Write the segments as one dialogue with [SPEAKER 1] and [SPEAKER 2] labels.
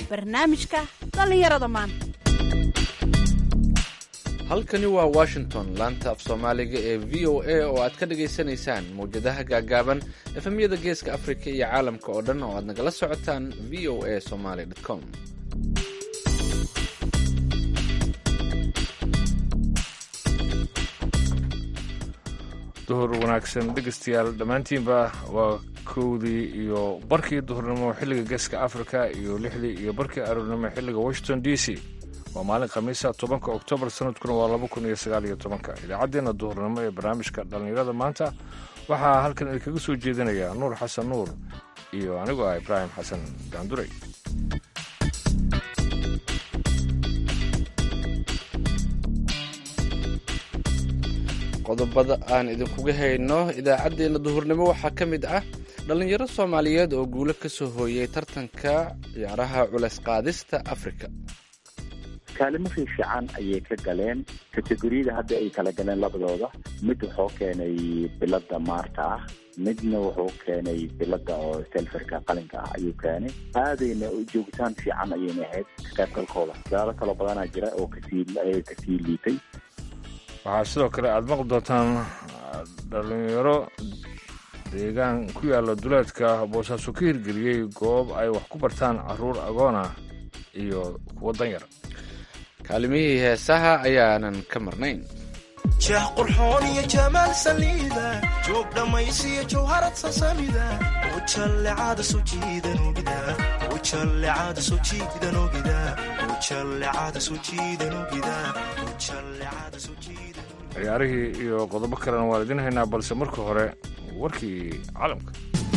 [SPEAKER 1] barnaamijka dhallinyarada maanta
[SPEAKER 2] halkani waa washington laanta af soomaaliga ee v o a oo aad ka dhagaysanaysaan mawjadaha gaagaaban efemyada geeska afrika iyo caalamka oo dhan oo aad nagala socotaan v o a somaly com
[SPEAKER 3] duhur wanaagsan dhegeystayaal dhammaantiinba waa kowdii iyo barkii duhurnimo xilliga geeska africa iyo lixdii iyo barkii aroornimo xilliga washington d c waa maalin khamiisa tobanka oktoobar sanadkuna waa laba kun iyo sagaal iyo tobanka idaacaddeenna duhurnimo ee barnaamijka dhallinyarada maanta waxaa halkan idinkaga soo jeedinaya nuur xasan nuur iyo anigoo ah ibraahim xasan gaanduray
[SPEAKER 2] qodobada aan idinkuga hayno idaacaddeenna duhurnimo waxaa ka mid ah dhallinyaro soomaaliyeed oo guulo ka soo hooyey tartanka ciyaaraha culeys qaadista afrika
[SPEAKER 4] kaalimo fiifiican ayay ka galeen kategoriyada hadda ay kala galeen labadooda mid wuxuu keenay bilada maarta ah midna wuxuu keenay bilada oo selferka qalinka ah ayuu keenay aadayna joogitaan fiican ayayna ahayd ka qaybgalkooda dadaalo kaloo badanaa jira oo kasii kasii liitay
[SPEAKER 3] waxaa sidoo kale aada maqli doontaan dhallinyaro deegaan ku yaalla duleedka boosaaso ka hirgeliyey goob ay wax ku bartaan caruur agoona iyo kuwo danyar
[SPEAKER 2] kaalimihii heesaha ayaanan ka marnayn
[SPEAKER 5] jeex qurxoon iyo jamaal saliida joog dhammaysiyo jawharad sasamida ujallecada soo jiidanogida ujallecada soo jiidanogida ujallecada soo jiidanogida ujallecada soo jiidan
[SPEAKER 3] ciyaarihii iyo qodobo kalena waan idin haynaa balse marka hore warkii caalamka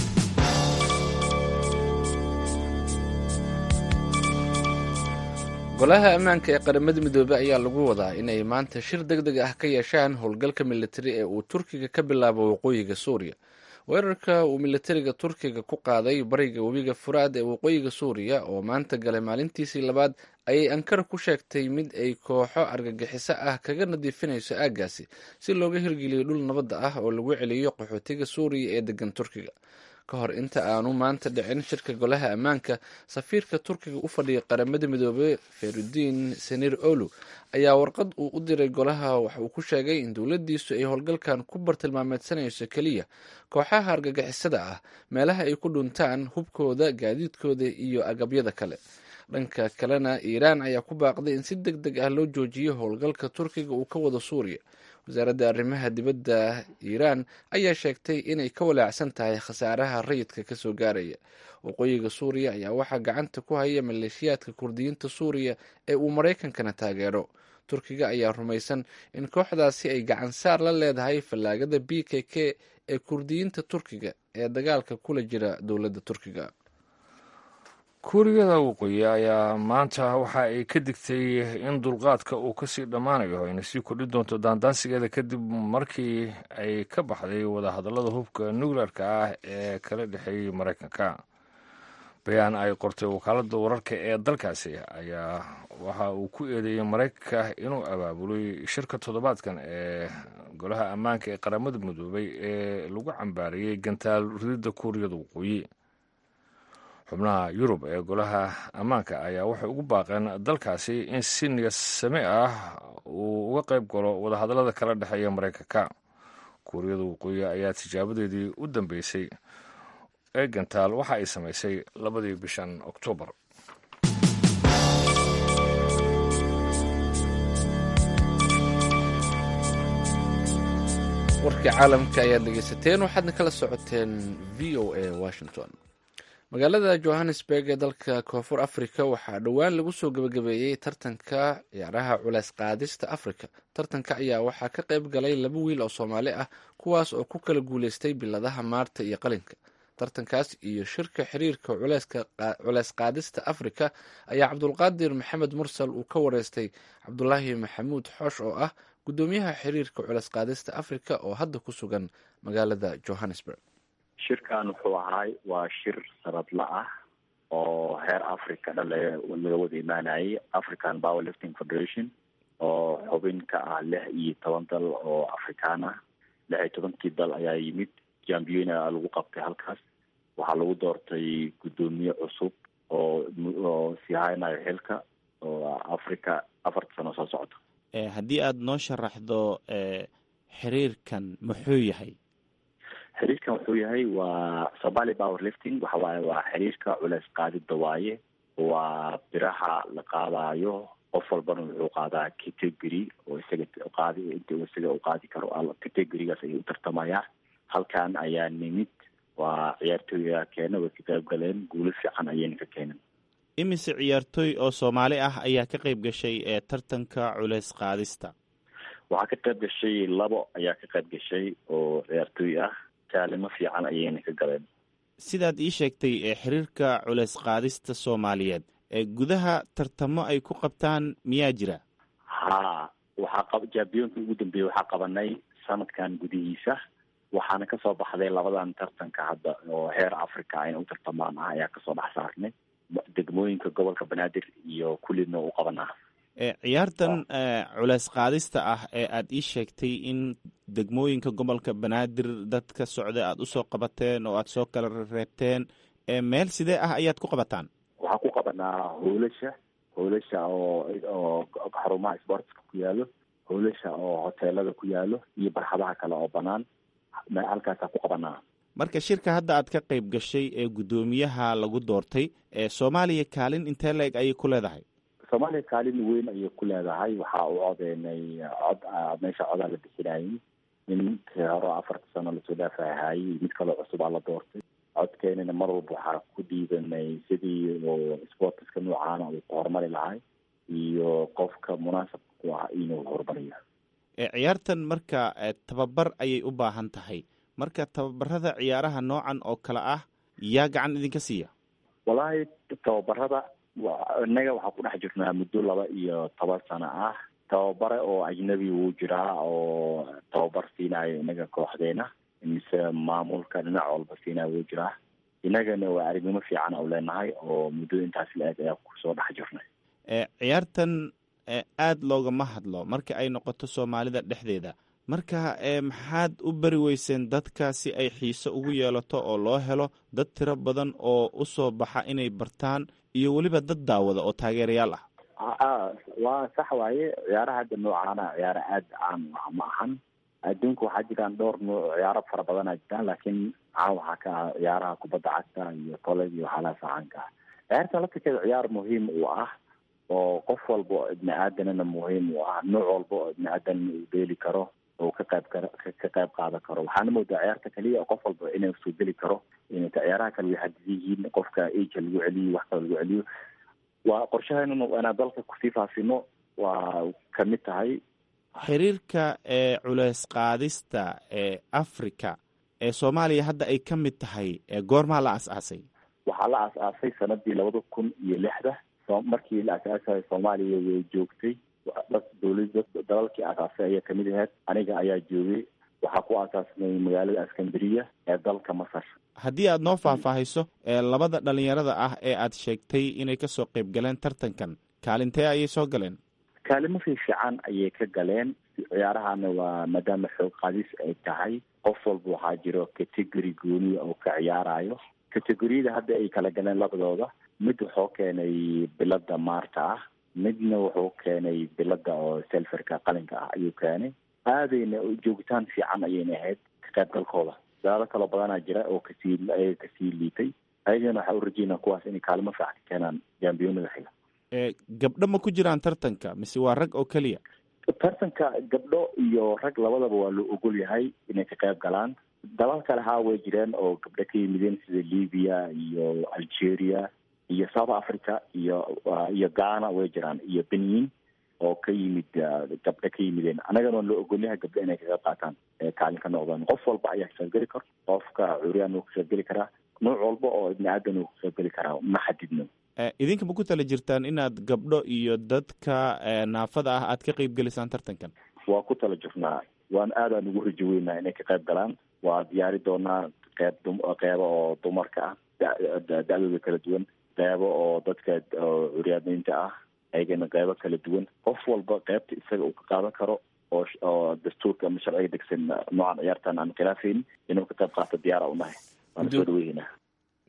[SPEAKER 2] golaha ammaanka ee qaramada midoobey ayaa lagu wadaa inay maanta shir deg deg ah ka yeeshaan howlgalka militari ee uu turkiga ka bilaabo waqooyiga suuriya weerarka uu militariga turkiga ku qaaday bariga webiga furaad ee waqooyiga suuriya oo maanta galay maalintiisii labaad ayay ankara ku sheegtay mid ay kooxo argagixiso ah kaga nadiifinayso aaggaasi si looga hirgeliyo dhul nabadda ah oo lagu celiyo qaxootiga suuriya ee degan turkiga ka hor inta aanu maanta dhicin shirka golaha ammaanka safiirka turkiga u fadhiyay qaramada midoobey ferudiin senir olu ayaa warqad uu u diray golaha waxa uu ku sheegay in dowladdiisu ay howlgalkan ku bartilmaameedsanayso keliya kooxaha argagixisada ah meelaha ay ku dhuntaan hubkooda gaadiidkooda iyo agabyada kale dhanka kalena iiraan ayaa ku baaqday in si deg deg ah loo joojiyo howlgalka turkiga uu ka wado suuriya wasaaradda arrimaha dibadda iiraan ayaa sheegtay inay ka walaacsan tahay khasaaraha rayidka kasoo gaaraya waqooyiga suuriya ayaa waxaa gacanta ku haya maleeshiyaadka kurdiyiinta suuriya ee uu maraykankana taageero turkiga ayaa rumaysan in kooxdaasi ay gacan saar la leedahay fallaagada b k k ee kurdiyiinta turkiga ee dagaalka kula jira dowladda turkiga
[SPEAKER 3] kuuriyada waqooyi ayaa maanta waxa ay ka digtay in dulqaadka uu kasii dhammaanayo ayna sii kordhin doonto daandaansigeeda kadib markii ay ka baxday wadahadallada hubka nuclearka ah ee kala dhexeeyey maraykanka bayaan ay qortay wakaaladda wararka ee dalkaasi ayaa waxa uu ku eedeeyey maraykanka inuu abaabulay shirka toddobaadkan ee golaha ammaanka ee qaramada midoobay ee lagu cambaariyey gantaal rididda kuuriyada waqooyi xubnaha yurub ee golaha ammaanka ayaa waxay ugu baaqeen dalkaasi in si niyad same ah uu uga qayb galo wadahadallada kala dhexeeya maraykanka kuuriyada waqooyi ayaa tijaabadeedii u dambeysay ee gantaal waxa ay samaysay labadii bishan oktoobar
[SPEAKER 2] warkii caalamka ayaad dhegeysateen waxaadna kala socoteen v o a washington magaalada johannesburg ee dalka koonfur africa waxaa dhowaan lagu soo gebagabeeyey tartanka ciyaaraha culeys qaadista africa tartanka ayaa waxaa ka qayb galay laba wiil oo soomaali ah kuwaas oo ku kala guuleystay biladaha maarta iyo qalinka tartankaas iyo shirka xiriirka culeys qaadista africa ayaa cabdulqaadir maxamed mursal uu ka wareystay cabdulaahi maxamuud xoosh oo ah gudoomiyaha xiriirka culeys qaadista africa oo hadda ku sugan magaalada johannesburg
[SPEAKER 4] shirkan wuxuu ahaay waa shir sanadla ah oo heer africa dhale laga wada imaanayay african power lifting federation oo xubin ka ah lix iyo toban dal oo afrikaan ah lix iyo tobankii dal ayaa yimid jambiona lagu qabtay halkaas waxaa lagu doortay guddoomiye cusub oo oo sii haynayo xilka oo africa afarta sano soo socota
[SPEAKER 6] haddii aada noo sharaxdo xiriirkan muxuu yahay
[SPEAKER 4] xiriirkan wuxuu yahay waa somali power lifting waxa waaye waa xiriirka culeys qaadida waaye waa biraha la qaadayo qof walbana wuxuu qaadaa category oo isaga qaadi inta isaga u qaadi karo categorigaas ayay u tartamayaan halkan ayaa nimid waa ciyaartooyga keena way ka qayb galeen guulo fiican ayayna ka keeneen
[SPEAKER 6] imise ciyaartooy oo soomaali ah ayaa ka qayb gashay ee tartanka culeys qaadista
[SPEAKER 4] waxaa ka qayb gashay labo ayaa ka qayb gashay oo ciyaartooy ah kaalimo fiican ayayna ka galeen
[SPEAKER 6] sidaad ii sheegtay ee xiriirka culeys qaadista soomaaliyeed ee gudaha tartamo ay ku qabtaan miyaa jira
[SPEAKER 4] ha waxaa qab jambiyonka ugu dambeeyey waxaa qabanay sanadkan gudihiisa waxaana kasoo baxday labadan tartanka hadda oo heer africa ayna u tartamaan ah ayaa kasoo dhex saarnay degmooyinka gobolka banaadir iyo kullidna u qabanaa
[SPEAKER 6] ciyaartan culeys qaadista ah ee aada ii sheegtay in degmooyinka gobolka banaadir dad ka socda aada usoo qabateen oo aada soo kala reebteen meel sidee ah ayaad ku qabataan
[SPEAKER 4] waxaan ku qabanaa hoolasha hoolasha oo oo xarumaha sportska ku yaalo hoolasha oo hoteelada ku yaalo iyo barxadaha kale oo banaan halkaasaa ku qabanaa
[SPEAKER 6] marka shirka hadda aad ka qayb gashay ee guddoomiyaha lagu doortay ee soomaaliya kaalin intee la-eg ayay ku leedahay
[SPEAKER 4] soomaaliya kaalin weyn ayay ku leedahay waxaa u codeynay cod meesha codaa la bixinayay ninkii hore afarta sano lasoo dhaafahayay mid kaloo cusubaa la doortay codkeenana mar walba waxaa ku dhiibanay sidii oo sportiska noocaana uu ku horumari lahay iyo qofka munaasabka ku ah inuu horumariyo
[SPEAKER 6] ciyaartan marka tababar ayay u baahan tahay marka tababarada ciyaaraha noocan oo kale ah yaa gacan idinka siiya
[SPEAKER 4] wallaahi tababarada innaga waxaa ku dhex jirnaa muddo laba iyo toban sano ah tababare oo ajnabi wuu jiraa oo tababar siinayo innaga kooxdeena mise maamulka dhinac walba siinayo wuu jiraa innagana waa aragnimo fiican u leenahay oo muddo intaas la-eg ayaa kusoo dhex jirnay
[SPEAKER 6] ciyaartan aada loogama hadlo marka ay noqoto soomaalida dhexdeeda marka maxaad u beri weyseen dadka si ay xiise ugu yeelato oo loo helo dad tiro badan oo usoo baxa inay bartaan iyo weliba dad daawada oo taageerayaal ah
[SPEAKER 4] waa sax waaye ciyaaraha hadda noocaana ciyaaro aada caan ma ahan adduunka waxaa jiraan dhowr nuuc ciyaaro fara badanaa jiraan laakiin caan waxaa ka ah ciyaaraha kubadda cagta iyo koley iyo waxyaalahaas caanka ah ciyaarta laftirkeeda ciyaar muhiim u ah oo qof walba oo ibni aadanana muhiim u ah nooc walba oo ibni aadanna uu beeli karo oo ka qayb kar ka qayb qaadan karo waxaana moodaa ciyaarta kaliya oo qof walba inay soo geli karo inta ciyaaraha kale way xadidan yihiin qofka age lagu celiyo wax kale lagu celiyo waa qorshaheynuna inaan dalka kusii faafino waa kamid tahay
[SPEAKER 6] xiriirka ee culeys qaadista ee africa ee soomaaliya hadda ay ka mid tahay goormaa la as-aasay
[SPEAKER 4] waxaa la as-aasay sanadii labada kun iyo lixda markii la as-aasayo soomaaliya way joogtay dowlada dalalkii asaasay ayaa kamid ahayd aniga ayaa joogay waxaa ku asaasnay magaalada askandariya ee dalka masar
[SPEAKER 6] haddii aada noo faahfaahiso ee labada dhalinyarada ah ee aad sheegtay inay kasoo qayb galeen tartankan kaalintee ayay soo galeen
[SPEAKER 4] kaalimo fiifiican ayay ka galeen ciyaarahana waa maadaama xoog qaadis ay tahay qof walba waxaa jiro category gooniya oo ka ciyaarayo categoriyada hadda ay kala galeen labadooda mid wuxuu keenay bilada maarta ah midna wuxuu keenay bilada oo selferka qalinka ah ayuu keenay aadayna joogitaan fiican ayayna ahayd ka qaybgalkooda dadaalo kaloo badanaa jira oo kasii ayaga kasii liitay ayagana waxaa u rajeynaa kuwaas inay kaalimo fiican ka keenaan jambiyonada xiga
[SPEAKER 6] gabdho ma ku jiraan tartanka mise waa rag oo keliya
[SPEAKER 4] tartanka gabdho iyo rag labadaba waa loo ogol yahay inay ka qayb galaan dalal kale haa way jireen oo gabdho ka yimideen sida libya iyo algeria iyo south africa iyo iyo ghana way jiraan iyo benin oo ka yimid gabdho ka yimideen annagana waan loo ogolyahay gabdho inay ka qayb qaataan kaalin ka noqdaan qof walba ayaa ka qaybgeli karo qofka curyaan uu ka qaybgeli karaa nooc walba oo ibni aadan uu ka qaybgeli karaa ma xadidno
[SPEAKER 6] idinka ma ku tala jirtaan inaad gabdho iyo dadka naafada ah aad ka qayb gelisaan tartankan
[SPEAKER 4] waa ku tala jirnaa waan aadaan ugu rajo weynaa inay ka qayb galaan waa diyaari doonaa qeyb qeybo oo dumarka ah da-dooda kala duwan qeybo oo dadka curyaamiinta ah ayagana qeybo kala duwan qof walba qeybta isaga uu ka qaadan karo oo oo dastuurka ama sharciga degsan noocan ciyaartan aan khilaafaynin inuu ka qayb qaato diyaara unahay waan soo dhaweynaa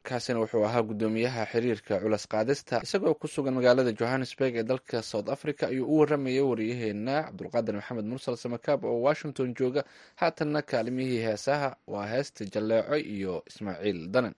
[SPEAKER 2] kaasina wuxuu ahaa guddoomiyaha xiriirka culas qaadista isagoo ku sugan magaalada johannesburg ee dalka south africa ayuu u waramayay wariyaheena cabdulqaadir maxamed mursal samakaab oo washington jooga haatanna kaalimihii heesaha waa heesta jalleeco iyo ismaaciil danan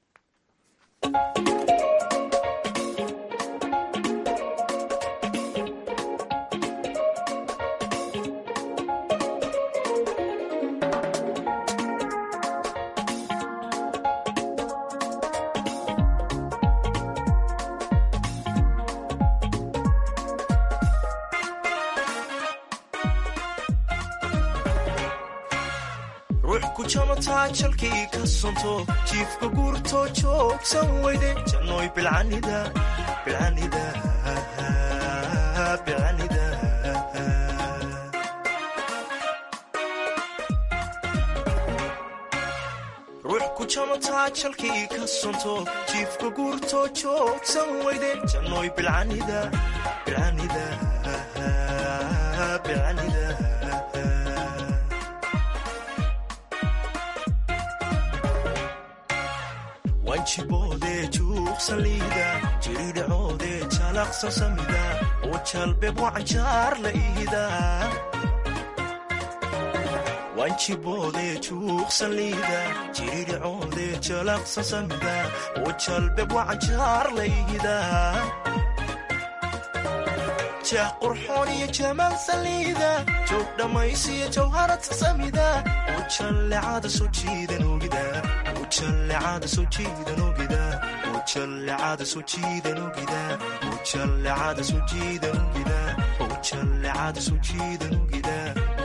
[SPEAKER 5] ruux ku jamataa jalkii ka sonto jiifka guurtoo joogsan weyde jannooy bilcanida bilcanida bilcanida ruux ku jamataa jalkii ka sonto jiifka guurtoo joogsan weyde jannooy bilcanida bilcanida bilcanida wanjiboodee juuqsan liida jiridhacoodee jalaqsan samida oo jalbeeb wacanjaar la iida wanjiboodee juuqsan liida jiridhacoodee jalaqsan samida oo jalbeeb wacanjaar la iida jeex qurxoon iyo jamaal saliida joog dhammaysiyo jawharad samida oo jallecada soo jiidan ogida ujallecada soo jiidan ogida ujallecada soo jiidan ogida ujallecada soo jiidan ogida ujallecada soo jiidan ogida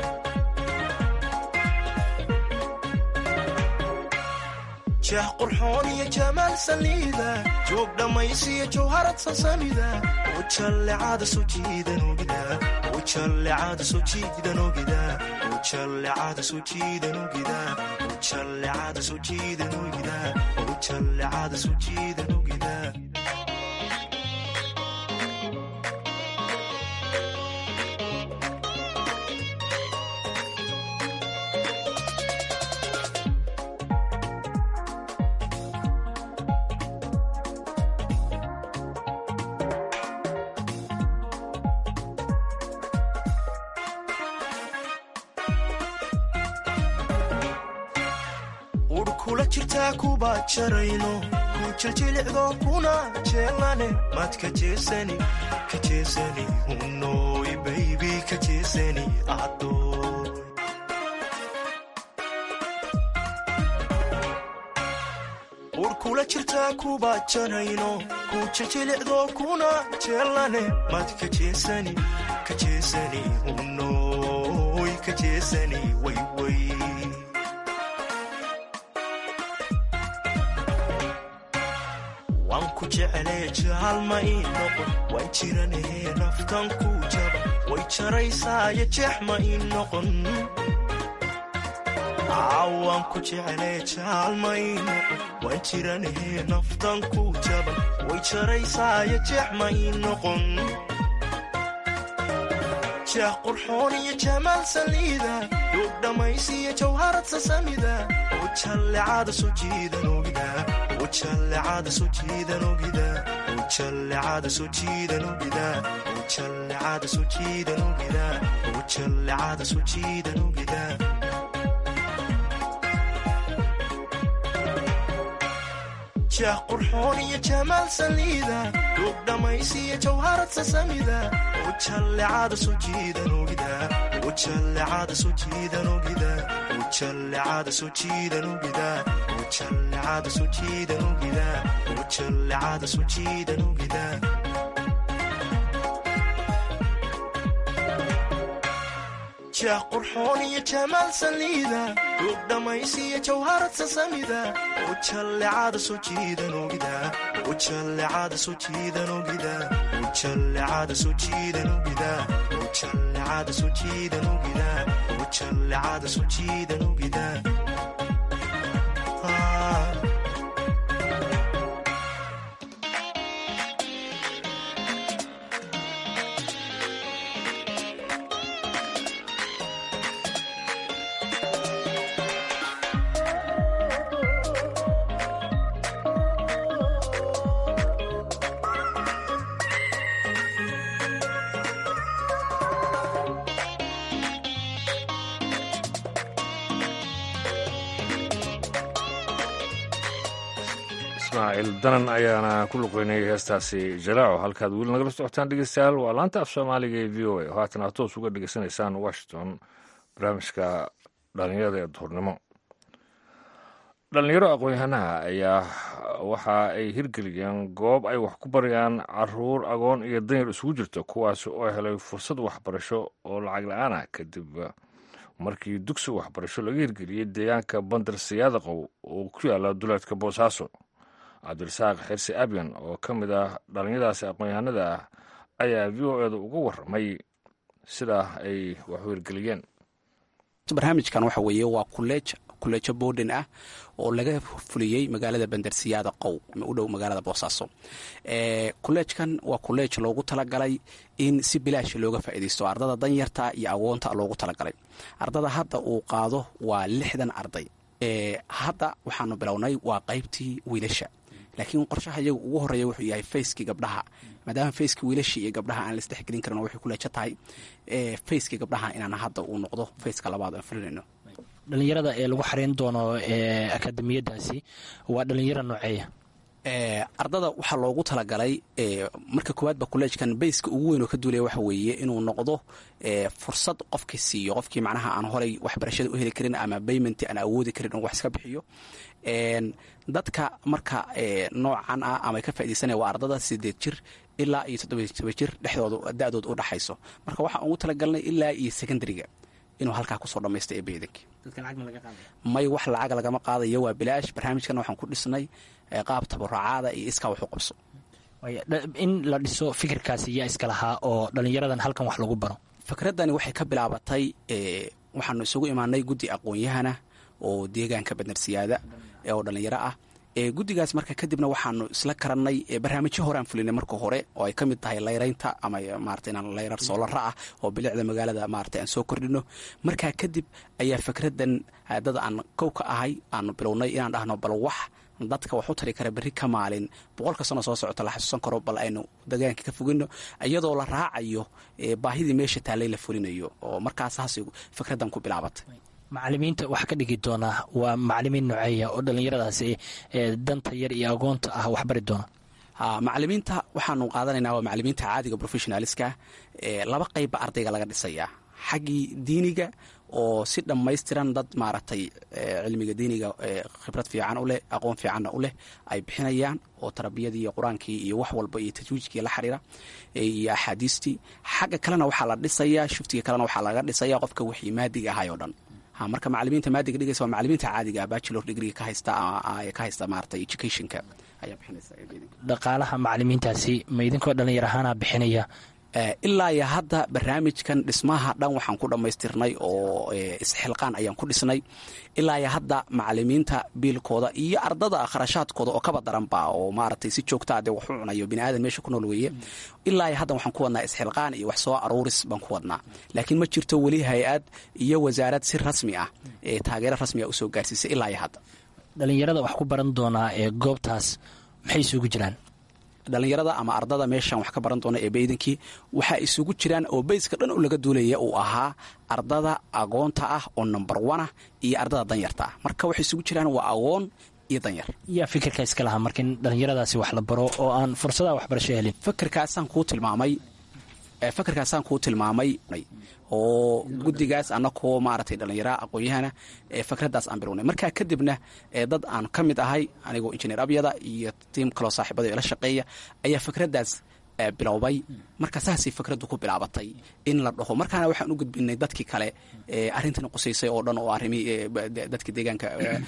[SPEAKER 5] jeex qurxoon iyo jamaal saliida joog dhammaysiyo jawharad sasamida ujallecada soo jiidan ogida ujallecada soo jiidan ogida ujallecada soo jiidan ogida ujallecada soo jiidan ogida ujallecada soo jiidan ogida udh kula jirtaa kuba jarayno ku jiljilicdo kuna jeelane maad ka jeesani ka jeesani hunooy baybi ka jeesani addooy udh kula jirtaa kuba jarayno ku jiljilicdo kuna jeelane maad ka jeesani ka jeesani hunooy ka jeesani wayway waan ku jeclee jaalma ii noqon waan jiranee naftan ku jaba way jaraysaayo jeex ma ii noqon waan ku jeclee jaalma ii noqon waan jiranee naftan ku jaba way jaraysaayo jeex ma ii noqon jeex qurxoon iyo jamaal saliida duug dhammaysiyo jawharad sasamida oo jallecada soo jiidan ogida ujallecada soo jiidan ogida ujallecada soo jiidan ogida ujallecada soo jiidan ogida ujallecada soo jiidan ogida jeex qurxoon iyo jamaal saliida duug dhammaysiyo jawharad sasamida ujallecada soo jiidan ogida ujallecada soo jiidan ogida ujallecada soo jiidan ogida ujallecada soo jiidan ogida ujallecada soo jiidan ogida jeex qurxoon iyo jamaal saliida duug dhammaysiyo jawharad sasamida ujallecada soo jiidan ogida ujallecada soo jiidan ogida ujallecada soo jiidan ogida ujallecada soo jiidan ogida ujallecada soo jiidan ogida
[SPEAKER 3] ismaaciil danan ayaana ku luqeynayay heestaasi jalaaco halkaad weli nagala socotaan dhegeystayaal waa laanta af soomaaliga ee v o a oo haatan aad toos uga dhegeysanaysaan washington barnaamijka dhalinyarada ee duhurnimo dhalinyaro aqoon-yahanaha ayaa waxa ay hirgeliyeen goob ay wax ku barayaan caruur agoon iyo danyar isugu jirta kuwaas oo helay fursad waxbarasho oo lacag la-aan ah kadib markii dugsi waxbarasho laga hirgeliyey deegaanka bandar siyaadaqow oo ku yaala duleedka boosaaso cabdirasaaq xirsi abyan oo ka mid ah dhalinyadaasi aqoon-yahanada ah ayaa v o eeda uga warramay sidaa ay wax u hirgeliyeen
[SPEAKER 7] barnaamijkan waxa weeye waa kuleej kuleejo boodin ah oo laga fuliyey magaalada bandarsiyaada qow u dhow magaalada boosaaso kuleejkan waa kuleej loogu talagalay in si bilaash looga faa'iidaysto ardada danyarta iyo agoonta loogu talagalay ardada hadda uu qaado waa lixdan arday hadda waxaanu bilownay waa qaybtii wiilasha laakiin qorshaha iyaga ugu horeeya wuxuu yahay fayskii gabdhaha maadaama fayskii wiilashii iyo gabdhaha aan laisdhexgelin karin waxay kuleejo tahay fayskii gabdhaha inaan hadda uu noqdo fayska labaad aan fulinayno
[SPEAKER 8] dhalinyarada ee lagu xareyn doono akademiyadaasi waa dhalinyaro nooceeya
[SPEAKER 7] ardada waxaa loogu talagalay marka koowaadba kolleejkan bayska ugu weyn oo ka duulaya waxa weeye inuu noqdo fursad qofkii siiyo qofkii macnaha aan horay waxbarashada u heli karin ama bayment aan awoodi karin in wax iska bixiyo dadka marka noocan ah ama ka faaidaysanaya waa ardada sideed jir ilaa iyo toddoba jir dhexdooda da-dood u dhaxayso marka waxaan ugu talagalnay ilaa iyo secondariga inuu halkaa kusoo dhamaysta ee beedank may wax lacag lagama qaadayo waa bilaash barnaamijkan waxaan ku dhisnay qaab tabarucaada iyo iskaa wax u qabso
[SPEAKER 8] in la dhiso fikirkaasi yaa iska lahaa oo dhalinyaradan halkan wax lagu baro
[SPEAKER 7] fikradani waxay ka bilaabatay waxaanu isugu imaanay guddi aqoon-yahana oo deegaanka bandarsiyaada oo dhalinyaro ah guddigaas marka kadibna waxaanu isla karannay barnaamijyo hore aan fulinay marka hore oo ay ka mid tahay layraynta ama maarata inaan layrar soolara ah oo bilicda magaalada maarata aan soo kordhino markaa kadib ayaa fikradan dad aan kow ka ahay aanu bilownay inaan dhahno bal wax dadka wax u tari kara berri ka maalin boqolka sano soo socota la xasuusan karo bal aynu degaanka ka fogino iyadoo la raacayo baahidii meesha taallay la fulinayo oo markaas haas fikradan ku bilaabatay
[SPEAKER 8] macalimiinta waxaa ka dhigi doonaa waa macalimiin nooceeya oo dhallinyaradaasi danta yar iyo agoonta ah waxbari doona
[SPEAKER 7] macalimiinta waxaanu qaadanaynaa waa macalimiinta caadiga professionaliska laba qeybba ardayga laga dhisayaa xaggii diiniga oo si dhammaystiran dad maaragtay cilmiga diiniga khibrad fiican u leh aqoon fiicanna u leh ay bixinayaan oo tarbiyadii iyo qur-aankii iyo wax walba iyo tajwiijkii la xiriira iyo axaadiistii xagga kalena waxaa la dhisayaa shuftiga kalena waxaa laga dhisayaa qofka wixii maadiga ahay oo dhan marka macalimiinta maadiga dhigaysa waa macalimiinta caadiga bachelor degree ka haysta ka haysta maarata educationka ayaa bixinaysa
[SPEAKER 8] dhaqaalaha macalimiintaasi ma idinkoo dhallinyar ahaana bixinaya
[SPEAKER 7] ilaa iyo hadda barnaamijkan dhismaha dhan waxaan ku dhammaystirnay oo isxilqaan ayaan ku dhisnay ilaa iyo hadda macalimiinta biilkooda iyo ardada kharashaadkooda oo kaba daranba oo maaragtay si joogtaa dee wax u cunayo bini aadan meesha ku nool weeye ilaa iyo haddan waxaan ku wadnaa isxilqaan iyo wax soo aruuris baan ku wadnaa laakiin ma jirto weli hay-ad iyo wasaarad si rasmi ah ee taageero rasmi ah usoo gaarsiisay ilaa iyo hadda
[SPEAKER 8] dhallinyarada wax ku baran doonaa ee goobtaas maxay isugu jiraan
[SPEAKER 7] dhallinyarada ama ardada meeshan wax ka baran doona ee baydankii waxaa isugu jiraan oo bayska dhan u laga duulaya uu ahaa ardada agoonta ah oo number one ah iyo ardada danyarta ah marka waxay isugu jiraan waa agoon iyo danyar
[SPEAKER 8] yaa fikirka iska lahaa marka in dhallinyaradaasi wax la baro oo aan fursadaha waxbarasho helin
[SPEAKER 7] fikirkaasaan kuu tilmaamay fikirkaasaan kuu tilmaamay oo guddigaas anakoo maaragtay dhallinyara aqoon-yahana fikraddaas aan bilownay markaa kadibna dad aan ka mid ahay anigoo injineer abyada iyo tiim kaloo saaxiibada ila shaqeeya ayaa fikraddaas bilowbay marka saasay fikraddu ku bilaabatay in la dhaho markaana waxaan u gudbinay dadkii kale arrintan qusaysay oo dhan oo arrimihii dadka deegaanka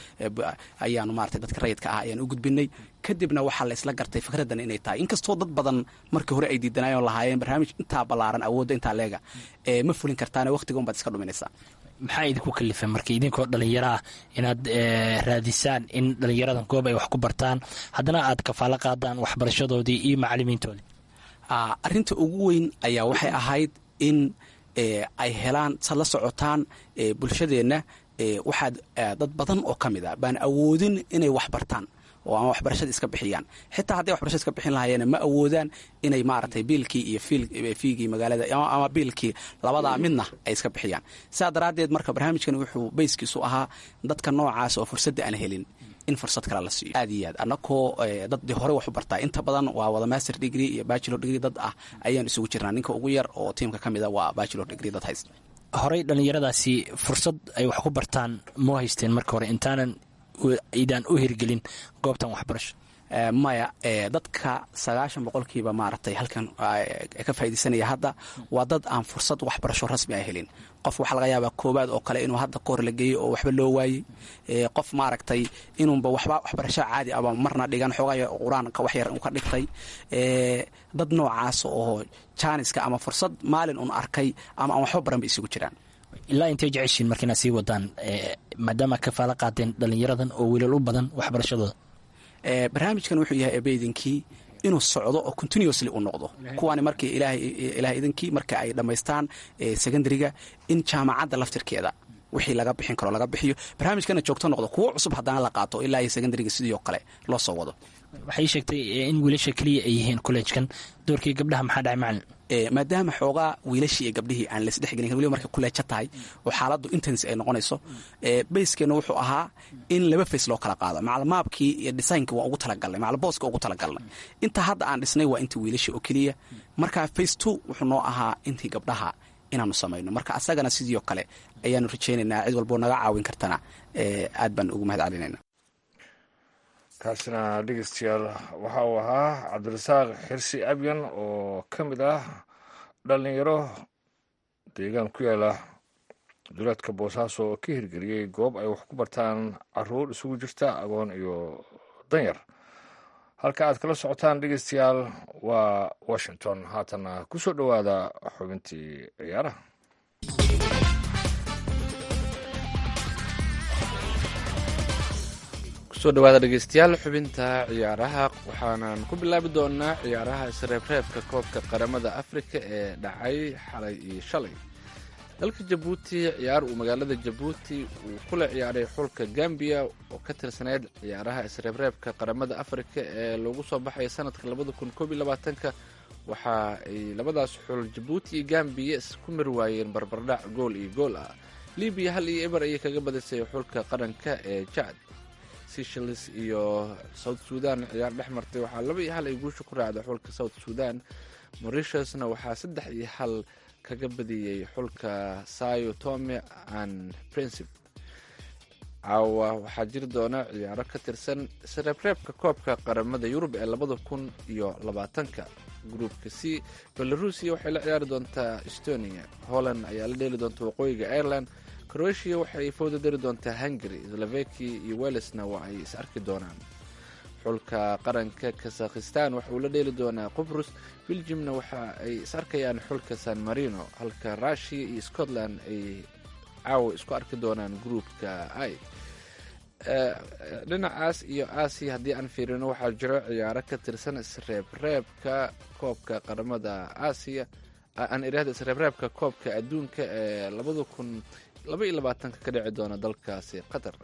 [SPEAKER 7] ayaanu maarata dadka rayidka ah ayaan u gudbinay kadibna waxaa la isla gartay fikraddan inay tahay inkastoo dad badan markii hore ay diidanaayoon lahaayeen barnaamij intaa ballaaran awoodda intaa leega ma fulin kartaane waqtiga unbaad iska dhuminaysaa
[SPEAKER 8] maxaa idinku kalifay marka idinkoo dhallinyaro ah inaad raadisaan in dhallinyaradan goob ay wax ku bartaan haddana aad kafaalo qaadaan waxbarashadoodii iyo macalimiintoodii
[SPEAKER 7] arrinta ugu weyn ayaa waxay ahayd in ay helaan sad la socotaan bulshadeenna waxaad dad badan oo ka mid a baan awoodin inay wax bartaan oo ama waxbarashada iska bixiyaan xitaa hadday waxbarashada iska bixin lahaayeen ma awoodaan inay maaragtay biilkii iyo fiigii magaalada ama biilkii labadaa midna ay iska bixiyaan sidaa daraaddeed marka barnaamijkan wuxuu bayskiisu ahaa dadka noocaas oo fursadda aan helin in fursad kale la siiyo aad iyo aad annakoo dad de hore wax u bartaa inta badan waa wada master degree iyo bachelor degree dad ah ayaan isugu jirnaa ninka ugu yar oo tiimka ka mid a waa bachelor degree dad haysta
[SPEAKER 8] horey dhallinyaradaasi fursad ay wax ku bartaan moo haysteen marka hore intaanan idaan u hirgelin goobtan waxbarasho
[SPEAKER 7] maya dadka sagaashan boqolkiiba maaragtay halkan ka faaidaysanaya hadda waa dad aan fursad waxbarasho rasmi a helin qof waxaa laga yaabaa koobaad oo kale inuu hadda kahor la geeyey oo waxba loo waayey qof maaragtay inuunba waxba waxbarasho caadi aba marna dhigan xoogaa qur-aanka wax yar ka dhigtay dad noocaas oo jaaniska ama fursad maalin un arkay ama aan waxba baran bay isugu jiraan
[SPEAKER 8] ilaa intay jeceshiin marka inaad sii wadaan maadaama kafaala qaateen dhallinyaradan oo wiilal u badan waxbarashadooda
[SPEAKER 7] barnaamijkan wuxuu yahay abeydinkii inuu socdo oo continuously u noqdo kuwaani markii ilaah idinkii marka ay dhammaystaan secondariga in jaamacadda laftirkeeda wixii laga bixin karo laga bixiyo barnaamijkana joogto noqdo kuwo cusub haddana la qaato ilaa iyo secondariga sidii oo kale loo soo wado
[SPEAKER 8] waxay sheegtay in wiilasha keliya ay yihiin kolleejkan doorkii gabdhaha maxaa dhacay macalin
[SPEAKER 7] maadaama xoogaa wiilashii iyo gabdhihii aan laisdhexgelin waliba markay kuleejo tahay oo xaaladdu intense ay noqonayso bayskeenna wuxuu ahaa in laba face loo kala qaado macalmaabkii iyo designkii waan ugu talagalnay macalbooska ugu talagalnay inta hadda aan dhisnay waa intii wiilashii oo keliya marka face two wuxuu noo ahaa intii gabdhaha inaanu samayno marka asagana sidii oo kale ayaanu rajaynaynaa cid walboo naga caawin kartana aad baan ugu mahad celinayna
[SPEAKER 3] kaasina dhegeystayaal waxa uu ahaa cabdirasaaq xirsi abyan oo ka mid ah dhallinyaro deegaan ku yaala duleedka boosaaso oo ka hirgeliyey goob ay wax ku bartaan caruur isugu jirta agoon iyo danyar halka aad kala socotaan dhegeystayaal waa washington haatana ku soo dhowaada xubintii ciyaaraha
[SPEAKER 2] kusoo dhawaada dhegeystayaal xubinta ciyaaraha waxaanan ku bilaabi doonaa ciyaaraha isreebreebka koobka qaramada afrika ee dhacay xalay iyo shalay dalka jabuuti ciyaar uu magaalada jabuuti uu kula ciyaaray xulka gambiya oo ka tirsaneyd ciyaaraha isreebreebka qaramada afrika ee lagu soo baxay sanadka labada kun koob iyo labaatanka waxa ay labadaas xul jabuuti iyo gambiya isku mari waayeen barbardhac gool iyo gool ah libiya hal iyo eber ayay kaga badisay xulka qaranka ee jacd seychelles iyo south sudan ciyaar dhex martay waxaa laba iyo hal ay guusha ku raacday xulka south sudan morishusna waxaa saddex iyo hal kaga badiyey xulka sayo tome and princip caawa waxaa jiri doona ciyaaro ka tirsan isreebreebka koobka qaramada yurub ee labada kun iyo labaatanka gruupka c belarusia waxay la ciyaari doontaa estonia holland ayaa la dheeli doonta waqooyiga ireland croatia waxay fowda dari doontaa hungary slovaki iyo welesna waa ay is arki doonaan xulka qaranka kazakhistan waxa uu la dheeli doonaa qubrus beljimna waxa ay is arkayaan xulka san marino halka russia iyo scotland ay caawa isku arki doonaan gruupka i dhinacaas iyo aasiya haddii aan fiirino waxaa jiro ciyaaro ka tirsan isreebreebka koobka qaramada aasiya aan irahda isreebreebka koobka adduunka ee labada kun laba iyo labaatanka ka dhici doona dalkaasi qatar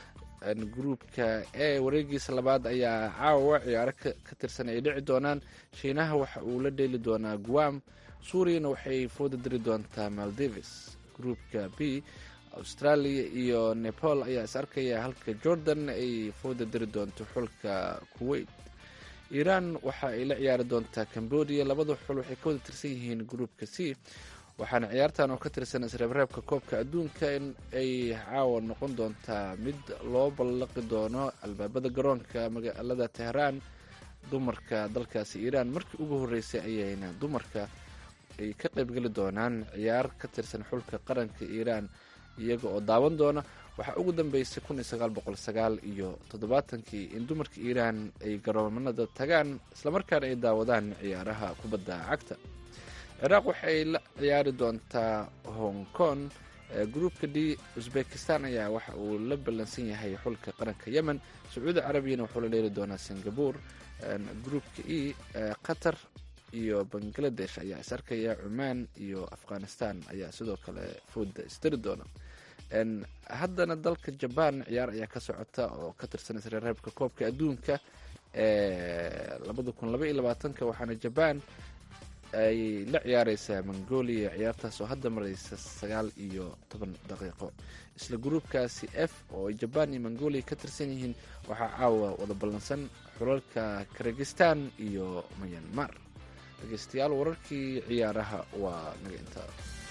[SPEAKER 2] gruupka e wareegiisa labaad ayaa caawa ciyaaro ka tirsan ay dhici doonaan shiinaha waxa uu la dheeli doonaa guam suuriyana waxay fooda diri doontaa maldives gruupka b australia iyo nepal ayaa is arkaya halka jordan ay fooda diri doonto xulka kuwait iiraan waxa ay la ciyaari doontaa cambodia labada xul waxay ka wada tirsan yihiin gruupka c waxaana ciyaartan oo ka tirsan isreebreebka koobka adduunka in ay caawa noqon doontaa mid loo ballaqi doono albaabada garoonka magaalada tehraan dumarka dalkaasi iiraan markii ugu horreysay ayayna dumarka ay ka qaybgeli doonaan ciyaar ka tirsan xulka qaranka iiraan iyaga oo daawan doona waxaa ugu dambeysay kun iyo sagaal boqol sagaal iyo toddobaatankii in dumarka iiraan ay garoomada tagaan islamarkaana ay daawadaan ciyaaraha kubadda cagta ciraaq waxay la ciyaari doontaa hong kong gruupka d uzbekistan ayaa waxa uu la ballansan yahay xulka qaranka yemen sacuudi carabiyana wuxuu la dheeli doonaa singapore gruupka e qatar iyo bangladesh ayaa is arkaya cumaan iyo afghanistan ayaa sidoo kale fooda isdari doona haddana dalka jaban ciyaar ayaa ka socota oo ka tirsan isreereebka koobka adduunka ee labada kun laba iyo labaatanka waxaana jaban ay la ciyaareysaa mongolia ciyaartaas oo hadda mareysa sagaal iyo toban daqiiqo isla gruubkaasi f oo ay jabaan iyo mongolia ka tirsan yihiin waxaa caawa wada ballansan xulalka kirgistan iyo myanmar dhegeystayaal wararkii ciyaaraha waa naga intaa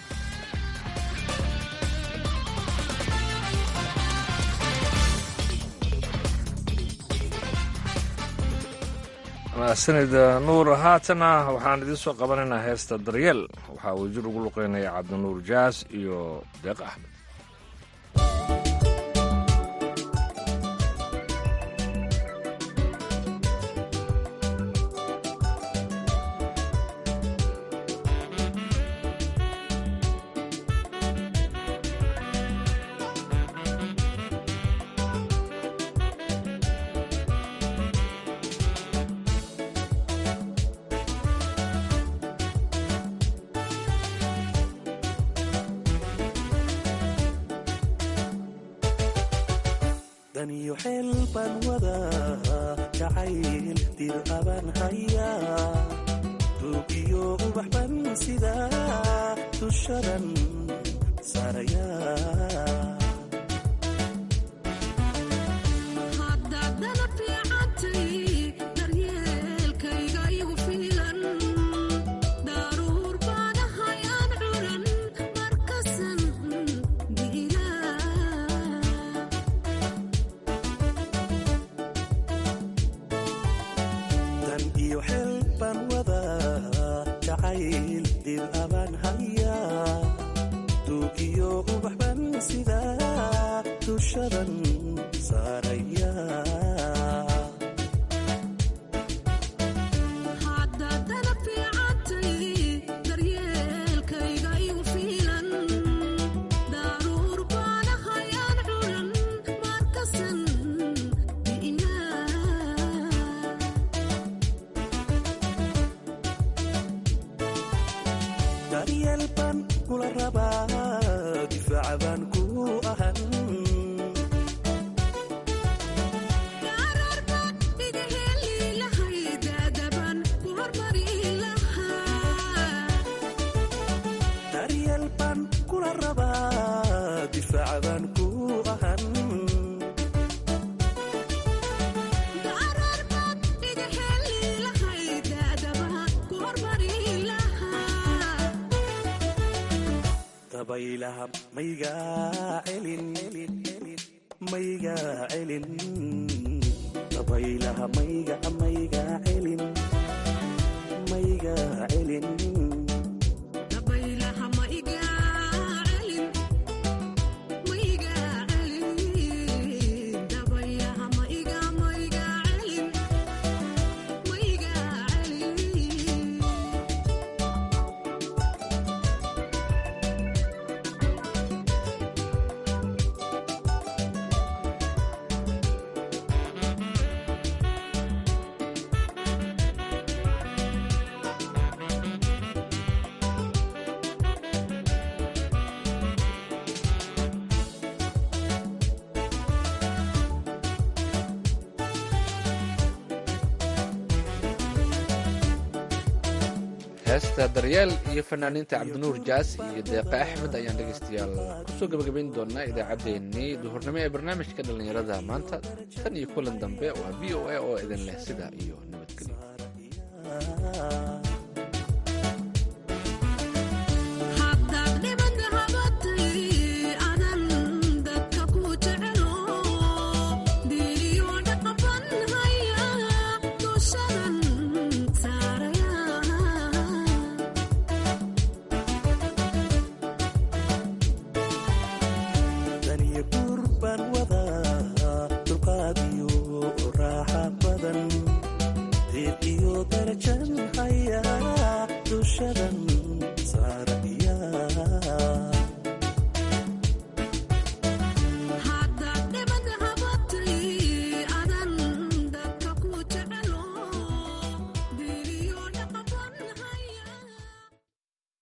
[SPEAKER 3] mahadsanida nuur haatana waxaan idiin soo qabanaynaa heesta daryeel waxaa uu jir ugu luqeynaya cabdinuur jaas iyo deeq axmed
[SPEAKER 5] daniyo xeel baan wadaa jacayl dir abaan hayaa duugiyo ubax ban sidaa dushadan saarayaa dan iyo xeel baan wadaa jacayl dir abaan hayaa duugiyo ubax ban sidaa dushadan saarayaa daryeel baan kula rabaa difaaca baan ku ahan daryeel baan kula rabaa difaaca baan ku ahan dabaylaha maygaa celin maygaa celin dabaylaha mayga maygaa celin maygaa celin
[SPEAKER 2] heesta daryeel iyo fanaaniinta cabdinuur jaas iyo deeqa axmed ayaan dhegaystayaal kusoo gebagabayn doonaa idaacaddeenii duhurnimo ee barnaamijka dhallinyarada maanta tan iyo kulan dambe waa v o a oo idin leh sidaa iyo nabadgelyo